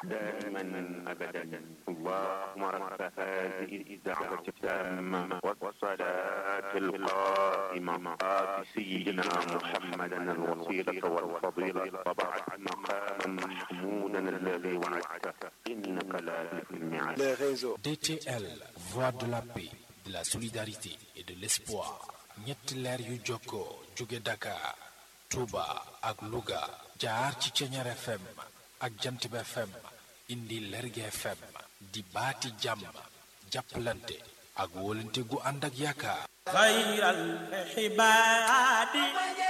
دائما أبدا اللهم رب هذه الدعوة التامة والصلاة القائمة آت سيدنا محمدا الوسيلة والفضيلة وبعث مقاما محمودا الذي وعدته إنك لا تخلف الميعاد les réseaux. DTL, voix de la paix, de la solidarité et de l'espoir. ñetti leer yu jokkoo jóge Dakar, Touba ak Louga jaar ci Ceñeer FM ak Jantib FM indi Lerge FM di baati jàmm jàppalante ak wóolante gu ànd ak yaakaar. xayral xibaadi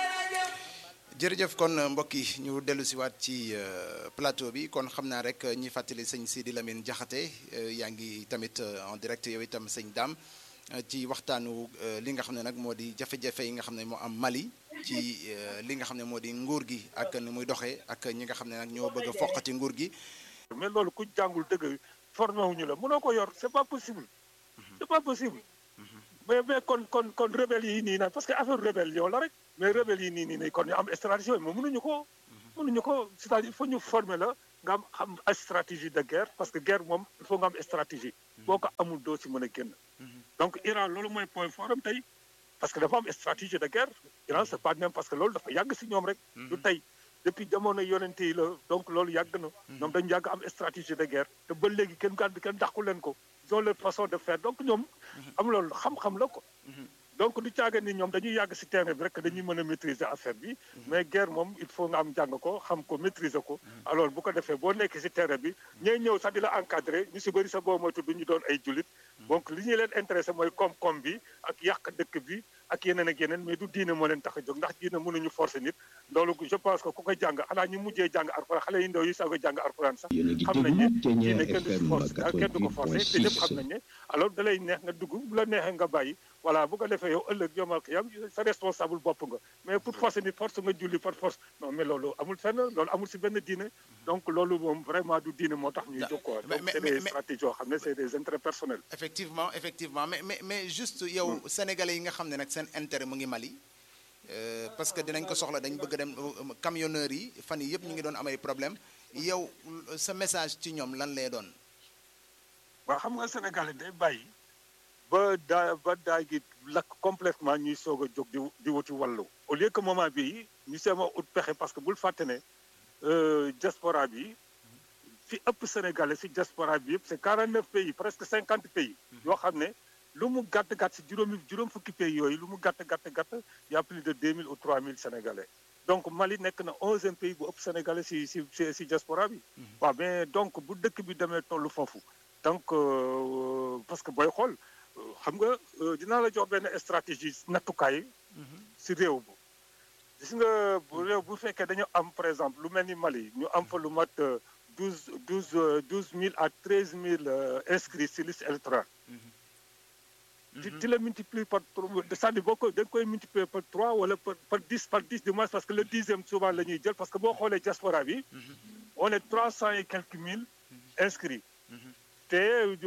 jërëjëf kon mbokk yi ñu dellu siwaat ci euh, plateau bi kon xam naa rek ñi fàttali sëñ Sidi Lamine Diakhaté euh, yaa ngi tamit euh, en direct yow itam sëñ Dame ci waxtaanu li nga xam ne nag moo di jafe-jafe yi nga xam ne moo am Mali ci li nga xam ne moo di nguur gi ak ni muy doxee ak ñi nga xam ne nag ñoo bëgg a foqati nguur gi. mais loolu ku jàngul dëgg formé wuñu la mënoo ko yor c'est pas possible c'est pas possible mais mais kon kon kon rebelle yi nii nag parce que affaire rébellion la rek mais rebelle yi nii nii nii kon ñu am stratégie mais mënuñu ko mënuñu ko c'est-à-dire il faut ñu former la nga am xam ay stratégie de guerre parce que guerre moom il faut nga am stratégie boo ko amul doo ci mën a génn donc Iran loolu mooy point fort am tey parce que dafa am stratégie de guerre Iran c'est pas même parce que loolu dafa yàgg si ñoom rek du tey depuis jamono yonente yi la donc loolu yàgg na ñoom dañu yàgg am stratégie de guerre te ba léegi kenn gàdd kenn dàqu leen ko ils ont leur façon de faire donc ñoom am loolu xam-xam la ko donc du caaga ni ñoom dañuy yàgg si terrain bi rek dañuy mën a maîtriser affaire bi mais guerre moom il faut nga am jàng ko xam ko maîtriser ko alors bu ko defee boo nekkee si terrain bi ñooy ñëw sax di la encadrer ñu si bëri sa boo moytu du ñu doon ay jullit donc li ñuy leen intéressé mooy koom-koom bi ak yàq dëkk bi ak yeneen ak yeneen mais du diine moo leen tax a jóg ndax diine mënuñu forcer nit loolu je pense que ku ko jàng xanaa ñu mujjee jàng alxuraan xale yi ndaw yi sago jàng alxuraan sax xam nañ ne diine kenn du force kenn du ko forcer te ñëpp xam nañ ne alors da lay neex nga dugg bu la neexee nga bàyyi voilà bu ko defee yow ëllëg yomal ko yam sa responsable bopp nga mais pour forcer nit force nga julli par force non mais loolu amul fenn loolu amul si benn diine donc loolu moom vraiment du diine moo tax ñuy jóg quoi donc c'est des stratégies yoo xam ne c'est des intérêts personnels effectivement effectivement mais mais mais juste yow sénégalais yi nga xam ne nag seen intérêt mu ngi Mali parce que dinañ ko soxla dañ bëgg dem camionneurs yi fan yi yëpp ñu ngi doon amay problème yow sa message ci ñoom lan lay doon waaw xam nga sénégalais day bàyyi ba daa ba daa gi lakk complètement ñuy soog a jóg di di wuti wàllu au lieu que moment bii ñu seema ut pexe parce que bul fàtte ne diaspora bi fi ëpp sénégalais si diaspora bi yëpp c'est 49 pays presque 50 pays yoo xam ne lu mu gàtt gàtt si juróomi juróom fukki pays yooyu lu mu gàtt gàtt gàtt y a plus de 2000 ou 3000 sénégalais donc Mali nekk na onzième pays bu ëpp sénégalais si si si diaspora bi waaw mais donc bu dëkk bi demee tollu foofu donc parce que booy xool xam nga dinaa la jox benn stratégie nattukaay si réew bu gis nga bu réew bu fekkee dañu am par exemple lu mel ni Mali ñu am fa lu mat douze douze douze mille à treize mille inscrits si liste électorale tu tu la multiplies par c'est-à-dire boo ko da nga koy multiplier par trois wala par par dix par dix du moins parce que le dixième souvent la ñuy jël parce que boo xoolee diaspora bi on est trois cent et quelques mille inscrits te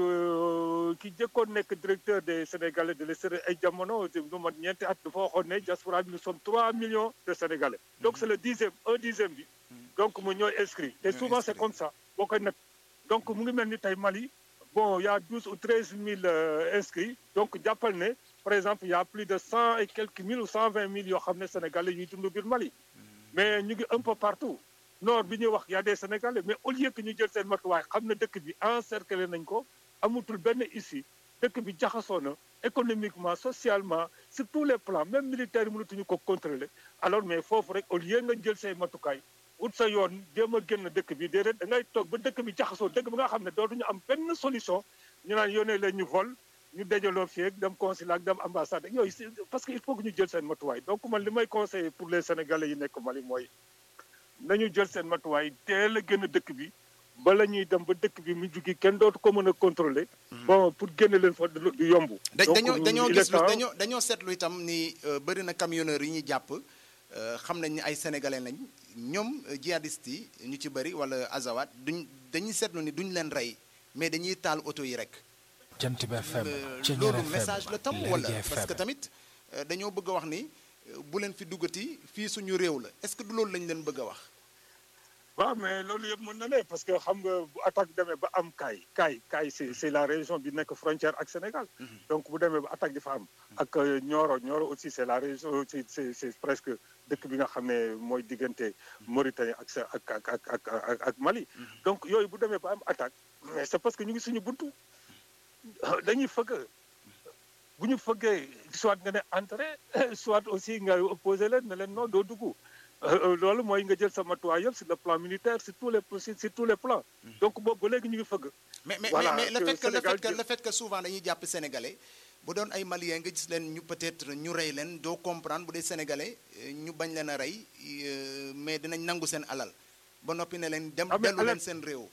ki jëkkoon nekk directeur des Sénégalais de l'extérieur ay jamono lu mat ñeenti at dafa waxoon ne diaspora bi nous sommes trois millions de Sénégalais donc c'est le dixième un dixième bi donc mu ñooy inscrit te souvent c'est comme ça boo koy nag donc mu ngi mel ni tey Mali bon y a douze ou treize mille inscrits donc jàppal ne par exemple y a plus de cent et quelques mille ou cent vingt mille yoo xam ne Sénégalais yuy dund biir Mali mais ñu ngi un peu partout nord bi ñuy wax y a des Sénégalais mais au lieu que ñu jël seen matuwaay xam ne dëkk bi encerclé nañ ko amutul benn issue dëkk bi jaxasoo na économiquement socialement sur tous les plans même militaire yi mënatuñu ko contrôler alors mais foofu rek au lieu nga jël say matukaay ut sa yoon jéem a génn dëkk bi déedéet da ngay toog ba dëkk bi jaxasoo dëkk bi nga xam ne dootuñu am benn solution ñu naan yónnee leen ñu vol ñu dajaloo fii ak dem consulat ak dem ambassade yooyu parce que il faut que ñu jël seen matuwaay donc man li may conseiller pour les sénégalais yi nekk Mali mooy nañu jël seen matuwaay teel a génn dëkk bi bala ñuy dem ba dëkk bi mu jugi kenn dootu ko mën a contrôler bon pour génne leen fa du yomb dañoo dañoo gis dañoo dañoo seetlu itam ni bëri na camionneurs yi ñuy jàpp xam nañ ni ay sénégalais lañ ñoom jihadistes yi ñu ci bëri wala azawat duñ dañuy seetlu ni duñ leen rey mais dañuy taal oto yi rek jant bi FM loolu message la tam wala parce que tamit dañoo bëgg a wax ni bu leen fi duggati fii suñu réew la est-ce que du loolu lañ leen bëgg a wax waaw mais loolu yëpp mën na ne parce que xam nga bu attaque demee ba am kaay kaay kaay c'est c'est la région bi nekk frontière ak Sénégal donc bu demee ba attaque di fa am ak euh, Nioro Nioro aussi c'est la région c'est c'est c'est presque dëkk bi nga xam ne mooy diggante Mauritanie ak sa ak ak ak ak ak ak Mali donc yooyu bu demee ba am attaque mais c'est parce que ñu ngi suñu buntu dañuy fëgg bu ñu fëggee soit nga ne entrée soit aussi nga opposé leen ne leen non doo dugg Euh, loolu mooy nga jël sa matuwaay yëpp sur le plan militaire sur tous les sur sur tous les plans donc boobu ba léegi ñu ngi fëgg mais mais Voilà, mais le que fait que le Sénégal fait que jël- le fait que souvent dañuy jàpp sénégalais bu doon ay maliens nga gis leen ñu peut-être ñu rey leen doo comprendre bu dee sénégalais euh, ñu bañ leen a rey euh, mais dinañ nangu seen alal ba noppi ne leen dem Ah, mais dellu leen alal- seen réew.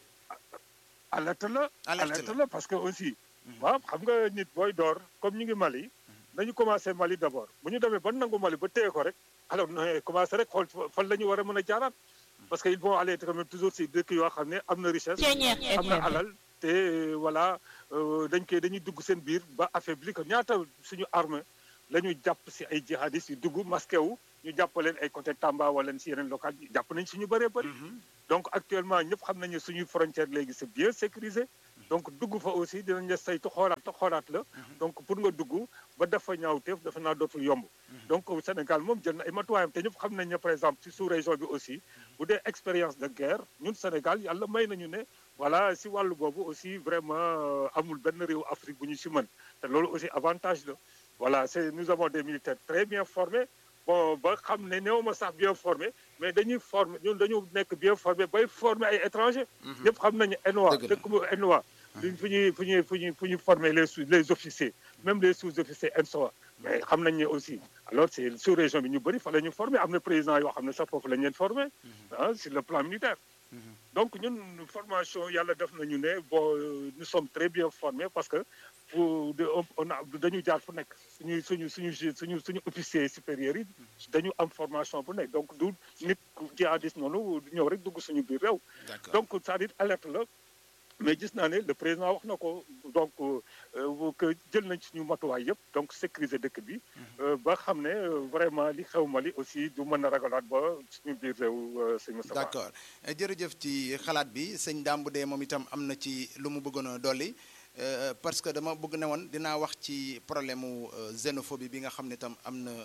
alerte la Alerte alerte la. la parce que aussi waaw xam nga nit booy door comme ñu ngi Mali nañu commencé Mali d'abord bu ñu demee ba nangu Mali ba téye ko rek alors na commencé rek xool fan la ñu war a mën a jaaraat parce que ils vont aller quand même toujours si dëkk yoo xam ne am na richesse am na alal te euh, voilà euh, dañ koy dañuy dugg seen biir ba affaibli ko ñaata suñu armée la ñu jàpp si ay jihadistes yu dugg masqué wu ñu jàpp leen ay côté Tamba wala si yeneen local yi jàpp nañ suñu bëree bëri donc actuellement ñëpp xam nañu suñu frontière léegi c'est bien sécurisé donc dugg fa aussi dinañ la saytu xoolaat xoolaat la donc pour nga dugg ba dafa ñaawteef dafa naa dootul yomb donc Sénégal moom jël na ay matuwaayam te ñëpp xam nañ ne par exemple ci sous région bi aussi bu dee expérience de guerre ñun Sénégal yàlla may nañu ne voilà si wàllu boobu aussi vraiment euh, amul benn réew Afrique bu ñu si mën te loolu aussi avantage la voilà c'est nous avons des militaires très bien formés bon ba xam ne néew ma sax bien formés mais dañuy former ñun dañu nekk bien formés bay former ay étrangers ñëpp xam nañu ENOA Dëgg la. dëkk bu ENOA fu ñuy fu ñuy fu ñuy fu ñuy former les sous les officiers même les sous-officiers ENSOA mais xam nañ ne aussi alors c'est sous région bi ñu bëri fa la ñu former am na président yoo xam ne sax foofu la ñu leen former ah sur le plan militaire donc ñun formation yàlla def nañu ne bon euh, nous sommes très bien formés parce que pour de on a dañu jaar fu nekk suñu suñu suñu ju- suñu suñu officiers supérieurs yi dañu am formation bu nekk donc du nit ku jihadiste noonu ñëw rek dugg suñu biir réew D'accord. donc c'est-à-dire alerte la mais gis naa ne le président wax na ko donc euh, que jël nañ suñu matuwaay yëpp donc sécuriser dëkk bi euh, ba xam ne euh, vraiment li xew Mali aussi du mën a ragalaat ba suñu biir réew euh, sëñ Moustapha d'accord Euh, jërëjëf ci xalaat bi sëñ Dame bu dee moom itam am na ci lu mu bëggoon a dolli euh, parce que dama bëgg ne woon dinaa wax ci problème mu euh, xénophobie bi nga xam ne itam am na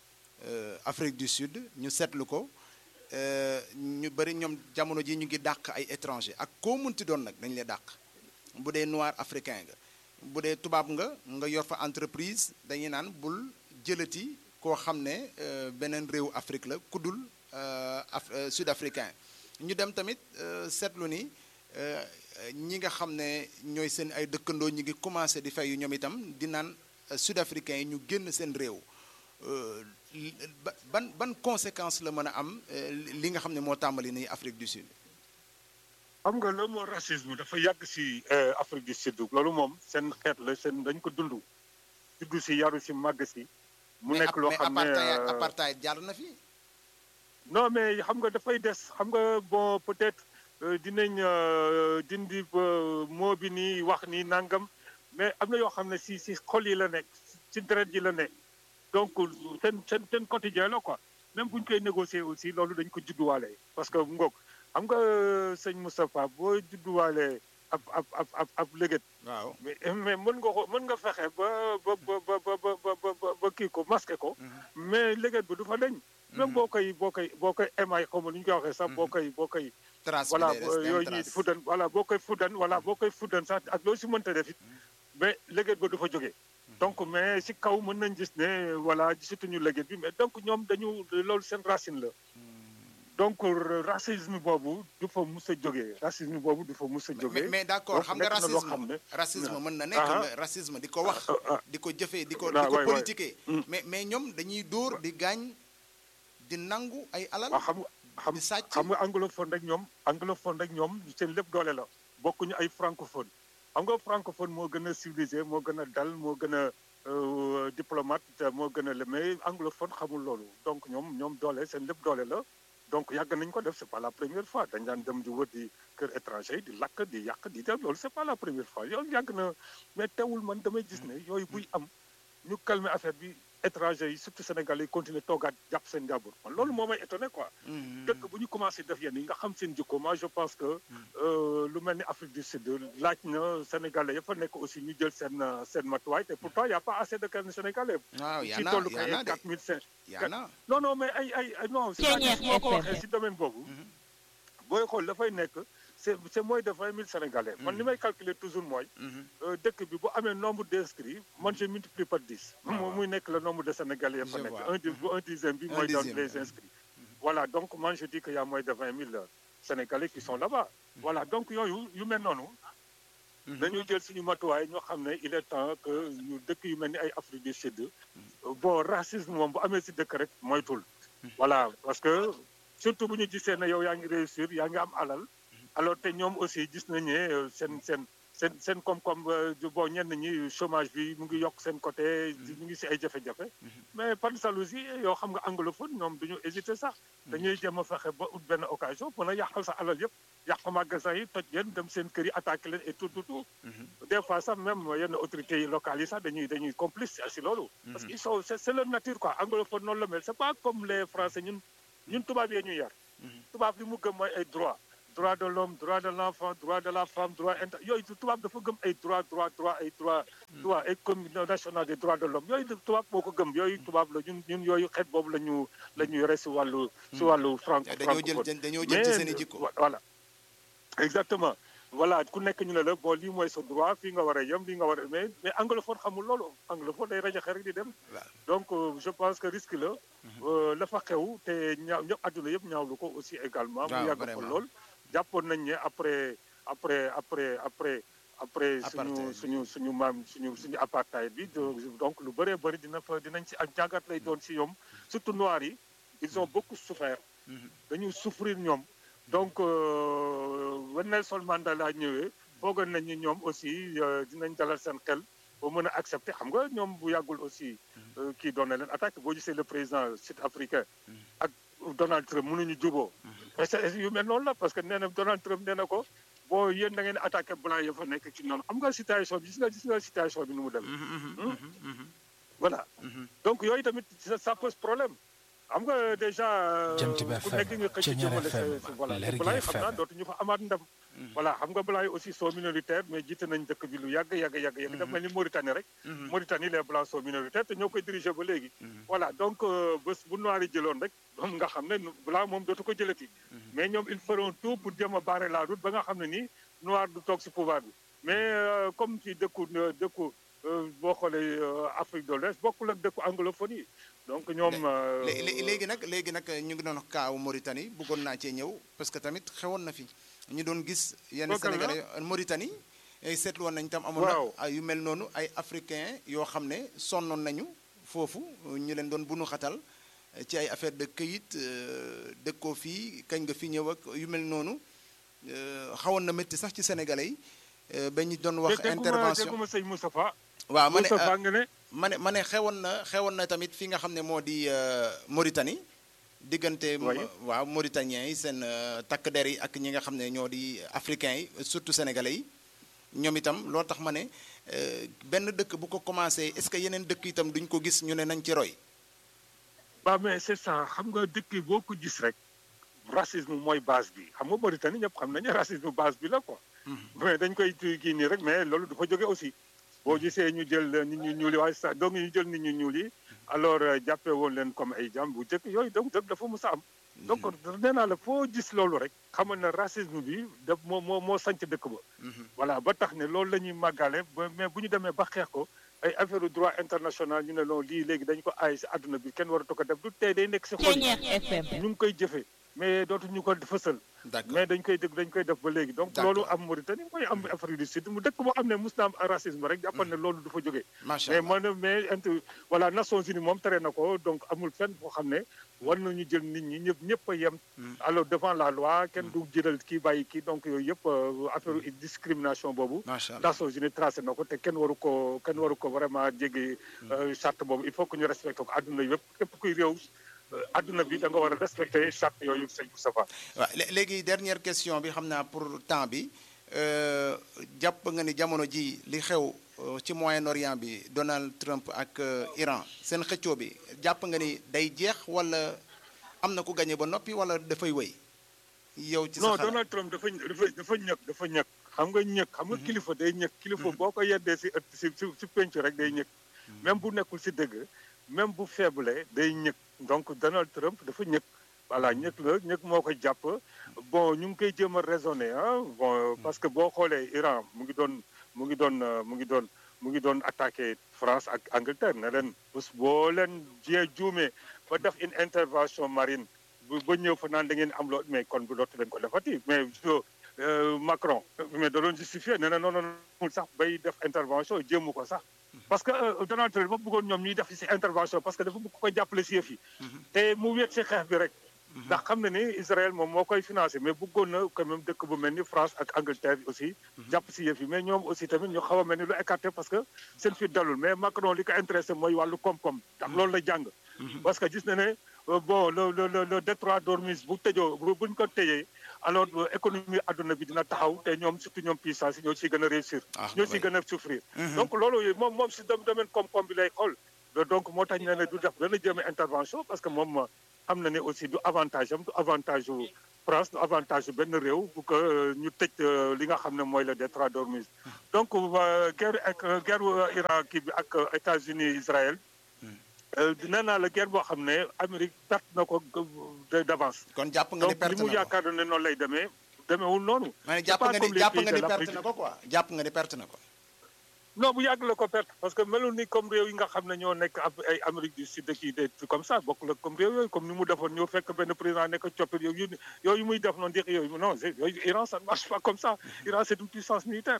euh, Afrique du Sud ñu seetlu ko euh, ñu bëri ñoom jamono ji ñu ngi dàq ay étranger ak koo munti doon nag dañ lay dàq bu dee noir africain nga bu dee tubaab nga nga yor fa entreprise dañuy naan bul jëlati koo xam ne euh, beneen réew Afrique la kuddul euh, af euh, sud africain ñu dem tamit euh, seetlu ni euh, ñi nga xam ne ñooy seen ay dëkkandoo ñi ngi commencé di fay yu ñoom itam di naan euh, sud africain yi ñu génn seen réew Euh, li- ba- ban ban conséquence la mën a am euh, li nga xam ne moo tàmbali nii Afrique du Sud. xam nga loolu moo racisme dafa yàgg si euh, Afrique du Sud loolu moom seen xeet la seen dañ ko dund juddu si yaru si màgg si mu mais nekk ap- loo mais xam ne apartheid euh, apartheid jaar na fi. non mais xam nga dafay des xam nga bon peut-être euh, dinañ euh, dindi euh, moo bi nii wax nii nangam mais am na yoo xam ne si si xol yi la nekk si deret yi la nekk donc seen seen seen quotidien la quoi même bu ñu koy négocier aussi loolu dañ ko judduwaale parce que ngoog xam nga euh, sëñ Moustapha boo judduwaale ab ab ab ab ab léget waaw. mais mais mën nga ko mën nga fexe ba ba ba ba ba ba ba ba ba kii ko masqué ko mais léget bi du fa deñ même boo koy boo koy boo koy émaay xaw ma nu ñu koy waxee sax boo koy boo koy trace bi voilà day des day am yooyu ñuy trace. fuddan voilà boo koy fuddan voilà boo koy fuddan sax ak loo si mënta def it mais léget ba du fa jógee donc mais si kaw mën nañ gis ne voilà gisatuñu léget bi mais donc ñoom dañu loolu seen racine la donc racisme boobu du fa mus a jógee racisme boobu du fa mus a mais jógee mais d'accord donc xam nga nekk na loo racisme xam ne racisme mën na nekk Ah, nga racisme di ko wax ah, ah. di ko jëfee di ko Ah, di ko waay, waay. politiquer Mm. mais mais ñoom dañuy dóor di gaañ di nangu ay alal waaw xam nga xam di sàcc xam nga anglophone rek ñoom anglophone rek ñoom seen lépp doole la bokkuñu ay francophone xam nga francophone moo gën a civilisé moo gën a dal moo gën a euh, diplomate te moo gën a le mais anglophone xamul loolu donc ñoom ñoom doole seen lépp doole la donc yàgg nañ ko def c'est pas la première fois dañ daan dem di wër di kër étranger yi di lakk di yàq di def loolu c'est pas la première fois yow yàgg na mais teewul man damay gis ne yooyu buy am ñu calmer affaire bi étrangers yi surtout sénégalais yi continuer toogaat jàpp seen njàmbur man loolu moo may étonné quoi. dëkk bu ñu commencé def yenn yi nga xam seen jikko moi je pense que euh, lu mel ni Afrique du Sud laaj na sénégalais yëpp a nekk aussi ñu jël seen euh, seen matuwaay te pourtant y' a pas assez de kenn sénégalais. waaw yaa ci na tollu yaa kay na de quatre mille cinq. yaa na non non mais ay ay ay non. Ceeñeer c'est-à-dire moo ko FM. waxee si domaine boobu. booy xool dafay nekk c' est c' est moins de vingt mille sénégalais. man li may calculer toujours mooy. euh, dëkk bi bu amee nombre d' inscrits man je multiplie par dix. moom muy nekk le nombre de sénégalais ya fa Je nekk vois. un di bu un dixième bi Un mooy doon dixième, les oui. inscrits. voilà donc man je dis que y' a moins de vingt mille sénégalais qui sont là-bas. voilà donc yooyu yu mel noonu. dañuy jël suñu matuwaay ñoo xam ne il est temps que ñu dëkk yu mel ni ay Afrique du Sud. bon racisme moom bu amee si dëkk rek moytul. voilà parce que surtout bu ñu gisee ne yow yaa ngi réussir yaa ngi am alal. alors te ñoom aussi gis nañ ne euh, seen seen seen seen koom-koom euh, du- bon ñenn ñi chômage bi mu ngi yokk seen côté ñu ngi si ay jafe-jafe. mais par jalousie yoo xam nga anglophone ñoom du ñu hésiter sax. dañuy jéem a fexe ba ut benn occasion mën a yàqal sa alal yëpp. yàq magasin yi toj leen dem seen kër yi attaqué leen et tout tout tout. des fois sax même yenn autorités yi locales yi sax dañuy dañuy complice si loolu. parce que ils sont c'est c'est leur nature quoi anglophone noonu la mel c'est pas comme les français ñun ñun tubaab yee ñu yar. tubaab li mu gëm mooy ay droit droit de l'homme droit de l'enfant droit de la femme droit inter yooyu tubaab dafa gëm ay droit droit droit ay droit droit ay commission nationale des droits de l'homme yooyu tubaab moo ko gëm yooyu tubaab la ñun ñun yooyu xeet boobu la ñu la ñu yore si wàllu si wàllu franc dañoo jël dañoo jël ci seen i jikko voilà exactement voilà ku nekk ñu ne la bon lii mooy sa droit fii nga war a yem lii nga war a mais mais anglophone xamul loolu anglophone day rajaxe rek di dem waaw donc euh, je pense que risque la euh, la fa xew te ñaaw ñëpp àdduna yëpp ñaawlu ko aussi également waaw mu yàgg fa vraiment. lool jàppoon nañ ne après après après après après suñu Apartheid. suñu suñu maam suñu suñu apartheid bi do- donc lu bëree bëri dina fa dinañ ci ak jàngat lay doon si ñoom surtout noirs yi ils ont beaucoup souffert dañu souffrir ñoom donc euh, Nelson Mandela ñëwee foogoon nañ ni ñoom aussi euh, dinañ dalal seen xel ba mën a accepter xam nga ñoom bu yàggul aussi euh, kii doon na leen attaque boo gisee le président sud-africain ak Donald Trump mënuñu juboo mais c'est yu mel noonu la parce que nee na Donald Trump nee na ko boo yéen da ngeen attaqué blanc ya fa nekk ci noonu xam nga situation bi gis nga gis nga situation bi nu mu dem voilà donc yooyu tamit ça ça pose problème xam nga déjà Jant bi ku FM, nekk nga xëcc Ceñeer jëmale sa FM, sa- voilà Lergui te blanc yi xam naa FM. dootuñu fa amaat ndam voilà xam nga blanc yi aussi sont minoritaires mais jiite nañ dëkk bi lu yàgg yàgg yàgg yàgg daf mel ni Mauritanie rek Mauritanie les blancs sont minoritaires te ñoo koy diriger ba léegi voilà donc euh, bés bu noir yi jëloon rek moom nga xam ne blanc moom dootu ko jëlati mais ñoom ils feront tout pour jéem a barrer la route ba nga xam ne nii noir du toog si pouvoir bi mais euh, comme ci dëkku dëkku euh, boo xoolee euh, Afrique de l'Ouest bokkul ak dëkku anglophone yi donc ñoom euh, Lé- lé- léegi nag léegi nag ñu ngi doon wax kaawu Mauritanie bëggoon naa cee ñëw parce que tamit xewoon na fi ñu doon gis yenn Kooku la? Sénégalais Mauritanie ay seetlu woon nañ tam amoon Waaw. na ay yu mel noonu ay africains yoo xam ne sonnoon nañu foofu ñu leen doon bunu xatal ci ay affaire de këyit euh, dëkkoo fii kañ nga fi ñëw ak yu mel noonu euh, xawoon na métti sax ci Sénégalais yi euh, ba ñu doon wax te dégguma intervention dégguma sëñ Moustapha waaw ma ne Moustapha nga ne ma ne ma ne xewoon na xewoon na tamit fi nga xam ne moo di euh, Mauritanie diggante Oui. waaw Mauritaniens yi seen euh, takk der yi ak ñi nga xam ne ñoo di africains yi surtout sénégalais yi ñoom itam loo tax ma ne euh, benn dëkk bu ko commencé est-ce que yeneen dëkk itam duñ ko gis ñu ne nañ ci roy waaw mais c'est ça xam nga dëkk yi boo ko gis rek racisme mooy base bi xam nga Mauritanie ñëpp xam nañu racisme base bi la quoi. mais dañ koy kii nii rek mais loolu du fa jóge aussi. boo gisee ñu jël nit ñu ñuul yi waaye sax donc ñu jël nit ñu ñuul yi alors euh, jàppee woon leen comme ay jàmm bu jëkk yooyu donc dëgg dafa mus a am. donc nee naa la foo gis loolu rek xamal na racisme bi daf moo moo moo sanc dëkk ba. voilà ba tax ne loolu la ñuy màggale ba mais bu ñu demee ba xeex ko ay affaire droit international ñu ne loolu lii léegi dañ ko aay si àdduna bi kenn waratu ko def du tey day nekk si xol yi Ceeñeer FM. ñu ngi koy jëfee mais dootuñu ko fësal d'accord mais dañ koy dégg dañ koy def ba léegi donc D'accord. loolu am Mauritanie mooy am Afrique du Sud mu dëkk boo xam ne mus na am racisme rek jàppal ne loolu du fa jógee macha mais allah man mais int voilà Nations Unies moom tere na ko donc amul fenn boo xam ne war nañu jël nit ñi ñëpp ñëpp a yem alors devant la loi kenn du jëlal kii bàyyi kii donc yooyu yëpp euh, affaire discrimination boobu macha allah Nations Unies tracé na ko te kenn waru ko kenn waru ko vraiment jéggi euh, charte boobu il faut que ñu respecté ko àdduna yëpp képp kuy réew euh, àdduna bi da nga war a respecté charte yooyu sëñ Moustapha waaw lé- léegi dernière question bi xam naa pour temps bi euh, jàpp nga ni jamono ji li xew euh, ci Moyen-Orient bi Donald Trump ak euh, Iran seen xëccoo bi jàpp nga ni day jeex wala am na ku gagné ba noppi wala dafay wëy yow ci sa non xalaat Donald Trump dafa dafa dafa ñëkk dafa ñëkk xam nga ñëkk xam nga kilifa day ñëkk kilifa boo ko yeddee si ëtt si si si penc rek day ñëkk même bu nekkul si dëgg même bu faible day ñëkk donc Donald Trump dafa ñëkk voilà ñëkk la ñëkk moo ko jàpp bon ñu ngi koy jéem a raisonner ah bon parce que boo xoolee Iran mu ngi doon mu ngi doon euh, mu ngi doon mu ngi doon attaqué France ak Angleterre ne leen bés boo leen jee juumee ba def une intervention marine bu ba ñëw fa naan da ngeen am loo mais kon bu dootu leen ko defati mais euh, Macron mais da doon justifié nee na non non non sax bay def intervention jéemu ko sax parce que euh, Donald Trump dafa bëggoon ñoom ñuy def si intervention parce que dafa bëgg ko jàppale si yëf yi te mu wéet si xeex bi rek ndax xam na ni Israël moom moo koy financé mais bëggoon na quand même dëkk bu mel ni France ak Angleterre aussi jàpp si yëf yi mais ñoom aussi tamit ñu xaw a mel ni lu écarté parce que seen fi dalul mais Macron li ko intéressé mooy wàllu koom-koom ndax loolu la jàng parce que gis na ne euh, bon le le le le détroit d'Ormuz bu tëjoo bu buñ ko tëjee alors euh, économie adduna bi dina taxaw te ñoom surtout ñoom puissance yi ñoo ciy gën a réussir Ah, ñoo ciy oui. gën a souffrir donc loolu moom moom si dom- domaine koom-koom bi lay xool donc moo tax ñu ne du def dana jéem a intervention parce que moom xam na ne aussi du avantage am du avantage u France du avantage u benn réew bu ko euh, ñu tëj euh, li nga xam ne mooy le détroit d'Ormuz donc euh, guerre ak guerre wu Iran kii bi ak euh, États-Unis Israël euh, nee naa la guerre boo xam ne Amérique perte na ko de- d'avance kon jàpp nga ni donc li perte mu na ko yaakaar ne noonu lay demee demeewul noonu ma ne C'est jàpp pas nga comme ni les jàpp pays nga de ni l'Afrique. perte na ko quoi jàpp nga ni perte na ko non bu yàgg la ko perte parce que melul ni comme réew yi nga xam ne ñoo nekk ab ay Amérique du Sud kii des trucs comme ça bokk la comme réew yooyu comme ni mu defoon ñoo fekk benn président nekk coppit yooyu yooyu muy def noonu di yooyu non c'est- yooyu Iran ça ne marche pas comme ça Iran c'est une puissance militaire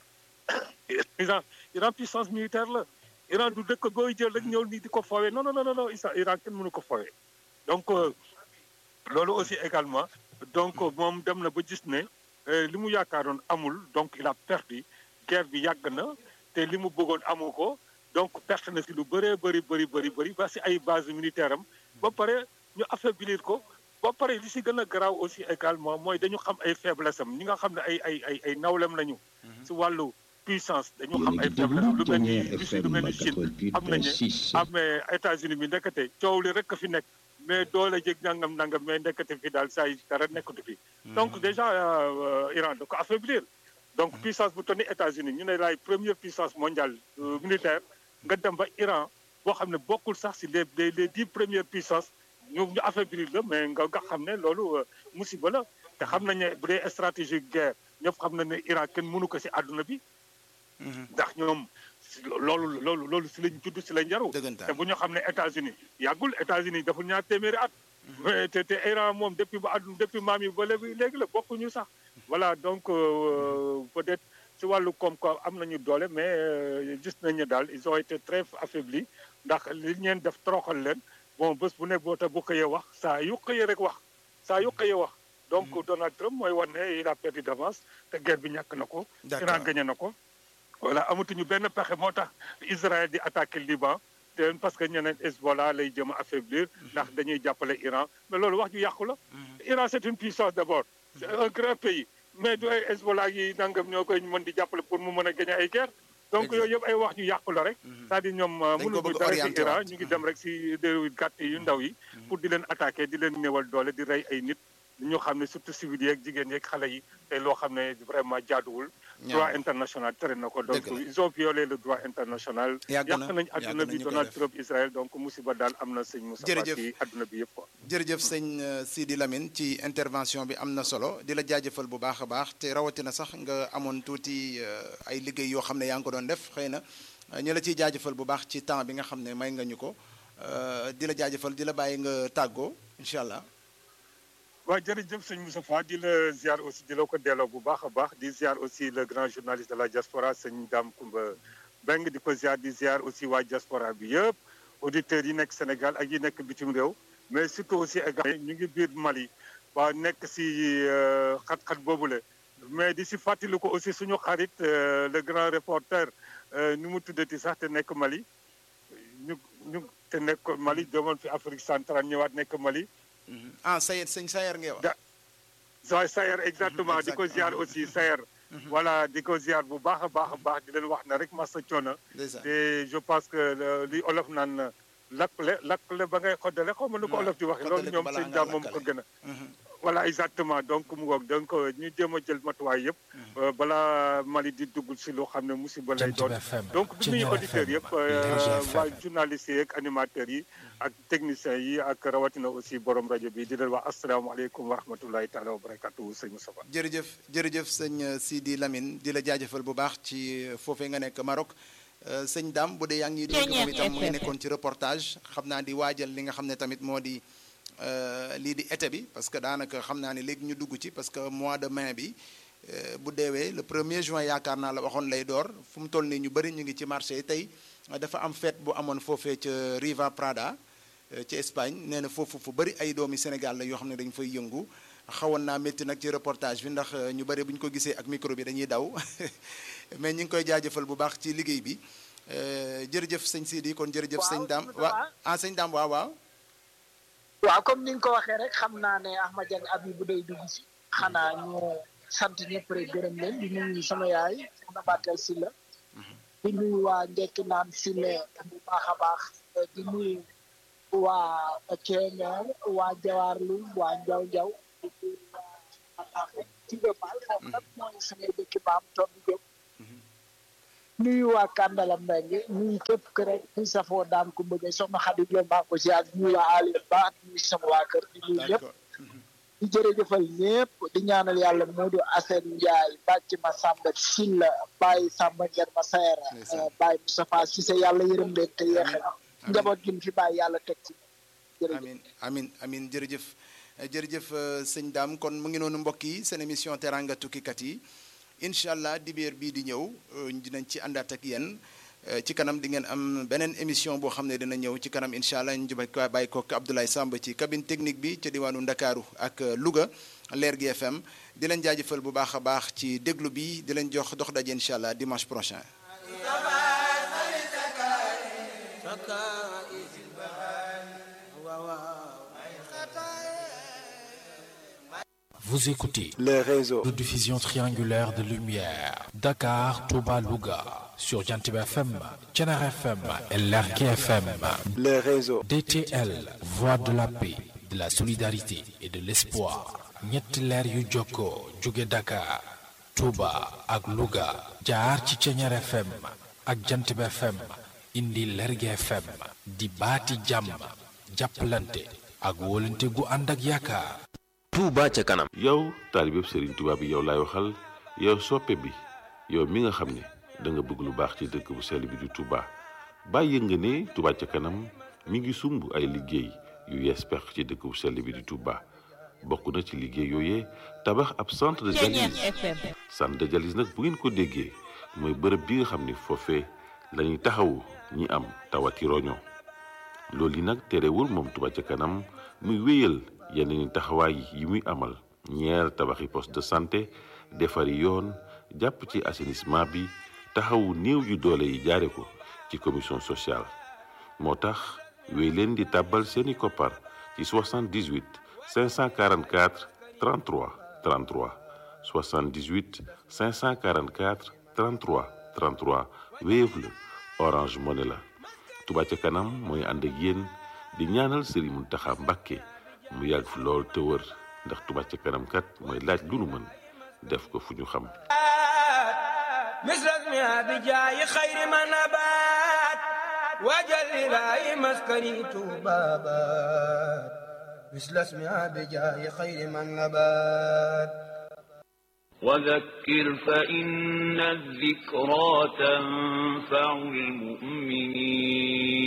Iran Iran puissance militaire la Iran du dëkk booy jël rek ñëw nii di ko foowee non non non non Isa- Iran kenn mënu ko foowee donc euh, loolu aussi également donc moom dem na ba gis ne euh, li mu yaakaaroon amul donc il a perdu guerre bi yàgg na te li mu bëggoon amu ko donc perte na si lu bëree bëri bëri bëri bëri ba si ay base militaire am ba pare ñu affaiblir ko ba pare li si gën a garaaw aussi également mooy dañu xam ay faiblesse am ñi nga xam ne ay ay ay ay nawlem lañu si wàllu puissance dañu xam ay faiblesse am lu mel ni Russie lu mel ni Chine xam nañu am mais États-Unis bi ndekete coow li rek a fi nekk mais doole jég nangam nangam mais ndekete fi daal saa yi dara nekkatu fi donc déjà euh, Iran da ko affaiblir donc puissance bu toll ni États-Unis ñu ne laay première puissance mondiale euh, militaire nga dem ba Iran boo xam ne bokkul sax si les les les dix premières puissances ñu ñu affaiblir la mais nga nga xam ne loolu euh, musiba la te xam nañ ne bu dee stratégie guerre ñëpp xam nañ ne Iran kenn mënu ko si àdduna bi ndax ñoom si loolu loolu loolu si lañ judd si lañ jaru Dëggantaan. te bu ñu xam ne États-Unis yàggul États-Unis deful ñaar téeméeri at mais te te Iran moom depuis ba àdduna depuis maam yi ba léegi léegi la bokkuñu sax voilà donc euh, peut-être si wàllu koom-koom am nañu doole mais euh, gis nañ ne daal ils ont été très affaiblis ndax li ñeen def toroxal leen bon bés bu ne boo ta bu xëyee wax saa yu xëyee rek wax saa yu xëyee wax donc Donald Trump mooy wan ne il a perdu d'avance te guerre bi ñàkk na ko D'accord. Iran gagné na ko voilà amatuñu benn pexe moo tax Israël di attaquer Liban te parce que ñeneen Hezbollah lay jëm a affaiblir ndax dañuy jàppale Iran mais loolu wax ju yàqu la Iran c'est une puissance d'abord c'est un grand pays mais du ay Hezbollah yi nangam ñoo koy mën di jàppale pour mu mën a gagner ay guerre donc Exact. yooyu yëpp ay wax ju yàqu la rek c'est-à-dire ñoom Dañ ko mënuñu bëgg dara ci orienté Iran waat. ñu ngi dem rek si réew gàtt yu ndaw yi pour di leen attaquer di leen néewal doole di rey ay nit ñoo xam ne surtout civil yeeg jigéen yeeg xale yi te loo xam ne vraiment jaaduwul Ñaaw. droit international tere na ko donc Dëgg la. ils ont violé le droit international Yàgg na, yàq nañ yàgg adduna na bi ñu koy Donald def. Trump Israël donc musiba daal am na sëñ Moussa Jërëjëf. ci adduna bi yëpp quoi jërëjëf sëñ euh, Sidi Lamine ci intervention bi am na solo di la jaajëfal bu baax a baax te rawatina sax nga amoon tuuti euh, ay liggéey yoo xam ne yaa ngi ko doon def xëy na euh, ñu la ciy jaajëfal bu baax ci temps bi nga xam ne may nga ñu ko euh, di la jaajëfal di la bàyyi nga tàggoo incha allah. waaw jërëjëf sëñ Moussa Fa di la ziar aussi di la ko delloo bu baax a baax di ziar aussi le grand journaliste de la diaspora sëñ Dame Koumba Beng di ko ziar di ziar aussi waa diaspora bi yëpp auditeurs yi nekk Sénégal ak yi nekk bitim réew mais surtout aussi également ñu ngi biir Mali waa nekk si euh, xat-xat boobule mais di si fàttali ko aussi suñu xarit euh, le grand reporter euh, nu mu tuddati sax te nekk Mali ñu ñu te nekk Mali demoon fi Afrique centrale ñëwaat nekk Mali ah Sayed sëñ Sayer ngay wax. Da- waaye Sayer exactement di ko Exact. ziar aussi Sayer voilà di ko ziar bu baax a baax a baax di leen wax na rek masa coono ndeysaan te je pense que le- li olof naan lakkle lakkle ba ngay xoddale xaw ma nu ko waaw, olof di waxee loolu xoddale ko ñoom balaa seen ngaa jaam moom ko lakkale. gën a Mhm. voilà exactement donc mu ngoog donc ñu jéem a jël matuwaay yëpp euh, balaa Mali di dugg si loo xam ne musiba lay Jant doon bi FM donc du nuyu Ceñeer auditeurs FM yëpp Lergui euh, FM waa journalistes yi ak animateurs yi ak techniciens yi ak rawatina aussi borom rajo bi di leen wax asalaamaaleykum wa rahmatullahi taala wa barakatuhu sëñ Moustapha jërëjëf jërëjëf sëñ euh, Sidi Lamine di la jaajëfal bu baax ci euh, foofee nga nekk Maroc Euh, sëñ Dame bu dee yaa ngi ñuy dégg moom itam mu ngi nekkoon ci reportage xam naa di waajal li nga xam ne tamit moo di euh, lii di été bi parce que daanaka xam naa ne léegi ñu dugg ci parce que mois de mai bi euh, bu deewee le premier juin yaakaar naa la waxoon lay door fu mu toll nii ñu bëri ñu ngi ci marché yi tey euh, dafa am fête bu amoon foofee ca Riva Prada euh, ci Espagne nee na foofu fu bëri ay doomi Sénégal la yoo xam ne dañu fay yëngu xawoon naa métti nag ci reportage bi ndax euh, ñu bëri bu ñu ko gisee ak micro bi dañuy daw mais ñu ngi koy jaajëfal bu baax ci liggéey bi Euh, jërëjëf sëñ Sidi kon jërëjëf Waaw, sëñ Dame Moustapha. waa ah sëñ Dame waaw waaw waaw comme ni nga ko waxee rek xam naa ne Ahmad Dieng abi bu day dugg si xanaa ñu sant ñëpp rek gërëm leen di nuyu sama yaay soxna Batel Sylla di nuyu waa Ndekki naan Sylla bu baax a baax di nuyu waa Ceeñeer waa Jawaarlu waa Njaw Njaw di nuyu waa Mataafe ci Gëpal foofu nag mooy samay dëkki maam toog di jóg nuyu waa Kandala Mbengue nuyu képp kër rek kuy safoo daam ku bëgg soxna Xadi Lo maa ko si ak nuyu waa Aliou Ba ak nuyu sama waa kër di nuyu ñëpp d'accord di jërëjëfal ñëpp di ñaanal yàlla Modou Assane Ndiaye bàcc ma Samba Silla Baye Samba Ngeen ma Sayara Ndeysaan. Baye Moustapha Cissé yàlla yërëm leen te yeexe Amiin. njaboot gi mu fi bàyyi yàlla teg ci jërëjëf amin amin amin jërëjëf Euh, jërëjëf euh, sëñ Dame kon mu ngi noonu mbokk yi seen émission teranga tukkikat yi incha allah dibéer bii di ñëw euh, dinañ ci àndaat ak yéen Euh, ci kanam di ngeen am beneen émission boo xam ne dina ñëw ci kanam incha allah ñu jubal ko bàyyi ko Abdoulaye Samb ci cabine technique bi ca diwaanu Ndakaaru ak euh, Louga Leer gi FM di leen jaajëfal bu baax a baax ci déglu bi di leen jox dox daje incha allah dimanche prochain. Vous écoutez les réseaux, de diffusion triangulaire de lumière. Dakar, Touba, Louga. Sur Jantib FM, Tchenar FM et Lergui FM. les réseaux, DTL, Voix de la paix, de la solidarité et de l'espoir. ñetti leer yu jokkoo jóge Dakar, Touba ak Louga. jaar ci Tchenar FM ak Jantib FM. indi Lergui FM. di baati jàmm. jàppalante ak wóolante gu ànd ak yaakaar. Touba ca kanam yow taalibeb Serigne Touba bi yow laay waxal yow soppe bi yow mi nga xam ne da nga bëgg lu baax ci dëkk bu sell bi di Touba bàyyi nga ne Touba ca kanam mi ngi sumb ay liggéey yu yees pex ci dëkk bu sell bi di Touba bokk na ci liggéey yooyee tabax ab centre de dialyse centre de dialyse nag bu ngeen ko déggee mooy bërëb bi nga xam ne foofee lañuy taxawu ñi am tawati roño loolu yi nag terewul moom Touba ca kanam muy wéyal yeneen taxawaay yi muy amal ñeer tabaxi poste de santé defari yoon jàpp ci assainissement bi taxawu néew yu doole yi jaare ko ci commission sociale moo tax wéy leen di tàbbal seeni koppar ci 78 544 33 33 78 544 33 33 Wave la Orange Money la Touba ca kanam mooy ànd ak yéen di ñaanal Serigne Mountakha Mbacké mu yàgg fi lool te wër ndax Touba ca kanam kat mooy laaj lu nu mën def ko fu ñu xam مثل اسمها بجاي خير ما نبات وجل إلهي مسكني بابات مثل اسمها بجاي خير ما نبات وذكر فإن الذكرى تنفع المؤمنين